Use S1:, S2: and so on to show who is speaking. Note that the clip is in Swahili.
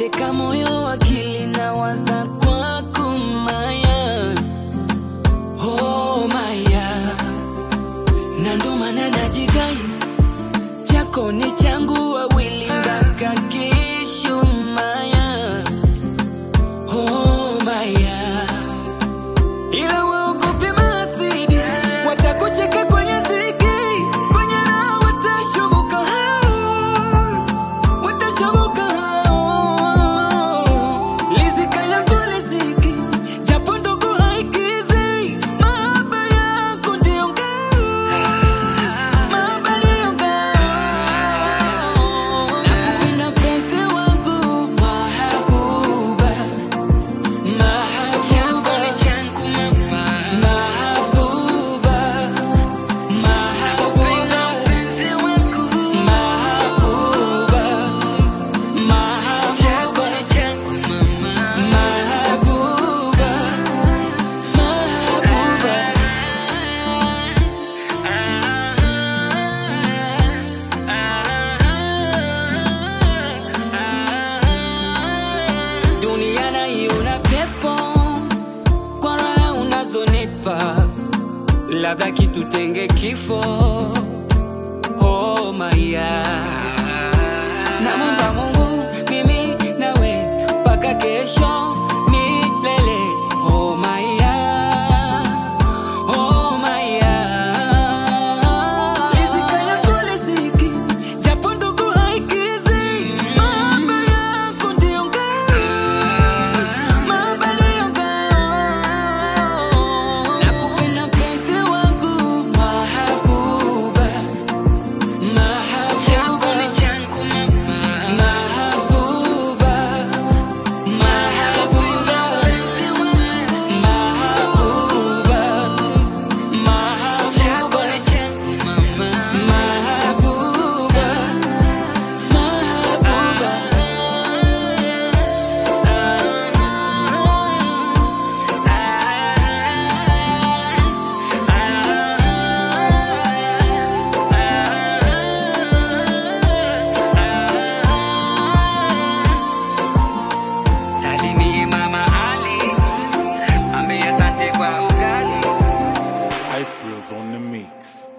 S1: umeteka moyo, akili na waza kwako Maya, oh Maya, na ndo maana najidai chako ni changu, wawili mpaka kesho Maya, oh Maya, ila waogope maasidi, watakucheka kwenye ziki, kwenye raha watashubuka hao watashoboka lizika yako liziki japo ndogo haikizi mahaba yako ndio ngao mahaba ndio ngao nakupenda penzi wangu mahabuba mahabuba mahabuba mahabuba mahabuba Mahabuba, mahabuba, mahabuba. Dunia naiona pepo kwa raha unazonipa, labda kitutenge kifo. Oh Maya, namwomba Mungu mimi nawe mpaka kesho milele. Oh Maya, oh Maya, riziki yako riziki, japo ndogo haikizi, mahaba yako ndio ngao, mahaba ndio ngao. Nakupenda mpenzi wangu mahabuba Mahabuba, mahabuba, mahabuba, mahabuba, mahabuba, mahabuba, Salimie Mama Ali, ambie asante kwa ugali.
S2: Ice grills on the mix.